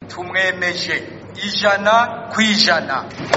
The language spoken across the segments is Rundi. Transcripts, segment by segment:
tumwemeje ijana ku ijana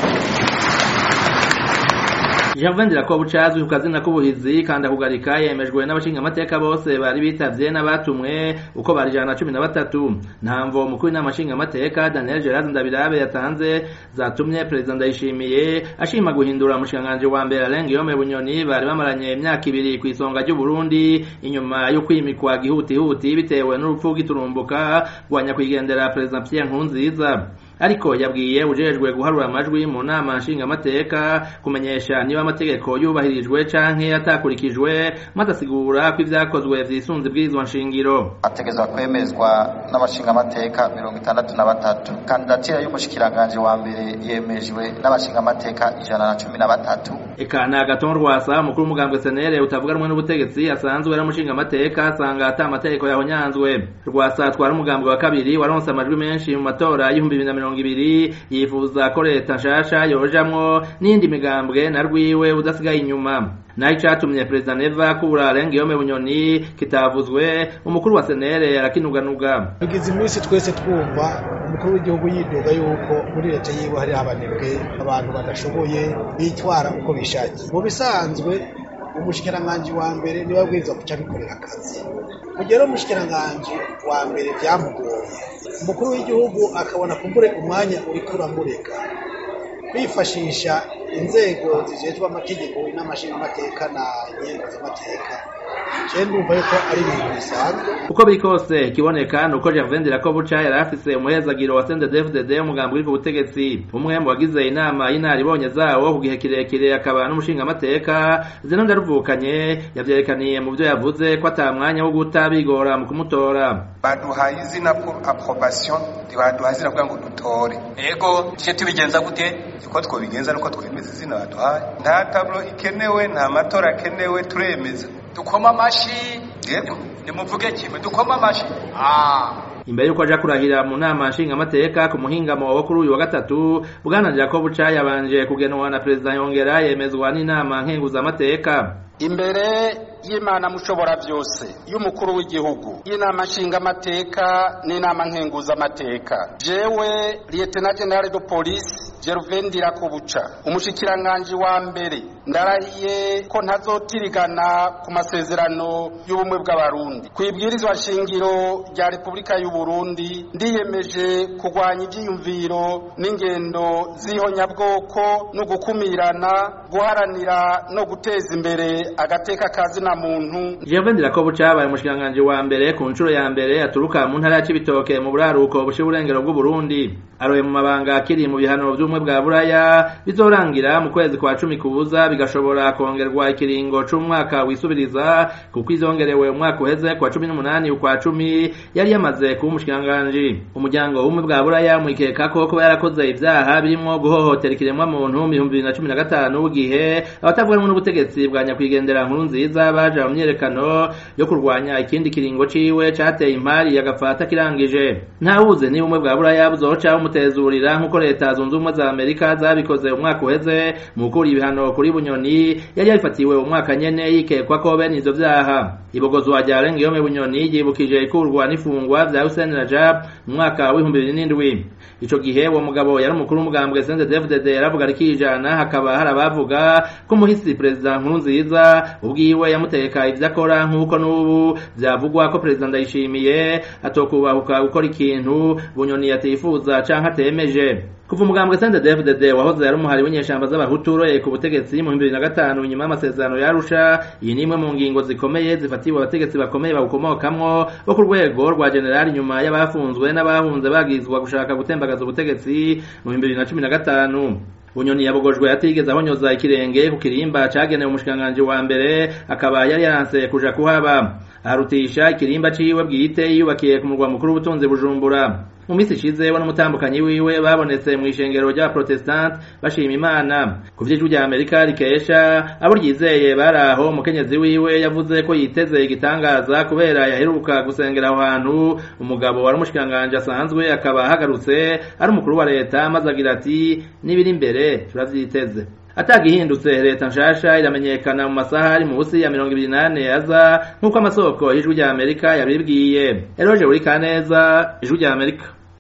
Gervain Dirakobuca azwi ku kazina k'ubuhizi kanda kugarika yemejwe n'abashinga amateka bose bari bitavye n'abatumwe uko bari ijana na cumi na batatu ntamvo umukuru w'inama nshinga amateka Daniel Gerard Ndabirabe yatanze zatumye perezida Ndayishimiye ashima guhindura umushikiranganji wa mbere Alain Guillaume Bunyoni bari bamaranye imyaka ibiri ku isonga ry'u Burundi inyuma yo kwimikwa gihutihuti bitewe n'urupfu rw'iturumbuka rwa nyakwigendera perezida Pierre Nkurunziza ariko yabwiye ujejwe guharura amajwi mu nama nshingamateka kumenyesha niba amategeko yubahirijwe canke atakurikijwe maze asigura ko ivyakozwe vyisunze ibwirizwa nshingiro ategezwa kwemezwa n'abashingamateka mirongo itandatu na batatu kandidatira y'umushikiranganji wa mbere yemejwe n'abashingamateka ijana na cumi na batatu eka ni agaton rwasa umukuru w'umugambwe senere utavuga rumwe n'ubutegetsi asanzwe ari umushingamateka asanga ata amategeko yahonyanzwe rwasa atwara umugambwe wa kabiri waronse amajwi menshi mu matora y'ibihumbi bibiri na mirongo ibiri yifuza ko leta nshasha yojamwo n'indi migambwe na rwiwe udasigaye inyuma naho icatumye perezida neva akura Alain Guillaume Bunyoni kitavuzwe umukuru wa senere arakinuganuga tugize iminsi twese twumva umukuru w'igihugu yidoga yuko muri leta yiwe hari abanebwe abantu badashoboye bitwara uko bishakiye mu bisanzwe umushikiranganji wa mbere niwe abwirizwa kuca abikorera akazi kugera umushikiranganji wa mbere byamugoye umukuru w'igihugu akabona kumbure umwanya uriko uramureka kwifashisha inzego zijejwe amategeko n'amashingamateka na nyengo z'amateka je ndumva yuko ari ibintu bisanzwe uko biri kose ikiboneka ni uko Gervain Dirakobuca yari afise umuhezagiro wa CNDD-FDD umugambi uri ku butegetsi umwe mu bagize inama y'inaribonye zawo ku gihe kirekire akaba n'umushingamateka zino ndaruvukanye yavyerekaniye mu vyo yavuze ko ata mwanya wo guta bigora mu kumutora baduhaye izina approbation ntibaduhaye izina kugira ngo dutore ego tuje tubigenza gute uko twobigenza nuko twemeza izina baduhaye nta tablo ikenewe nta matora akenewe turemeza dukoma amashi nimuvuge kimwe dukoma amashi imbere yuko aja kurahira mu nama nshingamateka ku muhingamo wo kuri uyu wa gatatu bwana Jacob Ca yabanje kugenwa na perezida yongera yemezwa n'inama nkenguzamateka imbere y'imana mushobora byose y'umukuru w'igihugu y'inama nshingamateka n'inama nkenguzamateka jewe liyetena generale de polisi Gervain Dirakobuca umushikiranganji wa mbere ndarahiye ko ntazotirigana ku masezerano y'ubumwe bw'abarundi ku ibwirizwa shingiro rya repubulika y'u Burundi ndiyemeje kurwanya ibyiyumviro n'ingendo z'ihonyabwoko no gukumirana guharanira no guteza imbere agateka kazina muntu Gervain Dirakobuca abaye umushikiranganji wa mbere ku nshuro ya mbere aturuka mu ntara ya Cibitoke mu buraruko bushira uburengero bw'u Burundi aroye mu mabanga akiri mu bihano by'ubumwe bwa buraya bizorangira mu kwezi kwa cumi kubuza bigashobora kongerwa ikiringo c'umwaka wisubiriza kuko izongerewe umwaka uheze kwa cumi n'umunani ukwa cumi yari yamaze kuba umushikiranganji umuryango w'ubumwe bwa buraya mwikeka ko kuba yarakoze ivyaha birimwo guhohotera ikiremwa muntu mu bihumbi bibiri na cumi na gatanu w'igihe abatavuga rumwe n'ubutegetsi bwa nyakwigendera nkuru nziza baja mu myerekano yo kurwanya ikindi kiringo ciwe cateye impari agafata kirangije ntawuzi niba ubumwe bwa buraya buzoca bumutezurira nk'uko leta zunze ubumwe za amerika zabikoze umwaka uheze mu gukura ibihano kuri bunyoni yari yabifatiwe umwaka nyene yikekwa ko bene ivyo vyaha ibogozwa rya Alain Guillaume Bunyoni ryibukije ikurwa n'ifungwa vya Hussein Rajab mu mwaka w'ibihumbi bibiri n'indwi ico gihe uwo mugabo yari umukuru w'umugambwe CNDD-FDD yaravuga rikijana hakaba hari abavuga ko umuhisi perezida Nkurunziza ubwiwe yamuteka ivyo akora nk'uko n'ubu vyavugwa ko perezida Ndayishimiye atokubahuka gukora ikintu Bunyoni yatifuza canke atemeje kuva umugambwe CNDD-FDD wahoze ari umuhari w'inyeshamba z'abahutu uroye ku butegetsi mu 2005 nyuma y'amasezerano yarusha iyi ni imwe mu ngingo zikomeye zifatiwe abategetsi bakomeye bawukomokamwo bo ku rwego rwa generali nyuma y'abafunzwe n'abahunze bagizwa gushaka gutembagaza ubutegetsi mu 2015 bunyoni yabogojwe atigeze ahonyoza ikirenge ku kirimba cagenewe umushikiranganji wa mbere akaba yari yaranse kuja kuhaba arutisha ikirimba ciwe bwite yiyubakiye ku murwa mukuru w'ubutunzi bujumbura mu minsi ishize we n'umutambukanyi wiwe babonetse mu ishengero ry'abaprotestant bashima imana ku vy'ijwi rya amerika rikesha abo ryizeye bari aho umukenyezi wiwe yavuze ko yiteze igitangaza kubera yaheruka gusengera aho hantu umugabo wari umushikiranganji asanzwe akaba ahagarutse ari umukuru wa leta maze agira ati n'ibiri imbere turavyiteze atagihindutse leta nshasha iramenyekana mu masaha ari munsi ya mirongo ibiri n'ane aza nk'uko amasoko y'ijwi rya amerika yabibwiye eroje buri kaneza ijwi rya amerika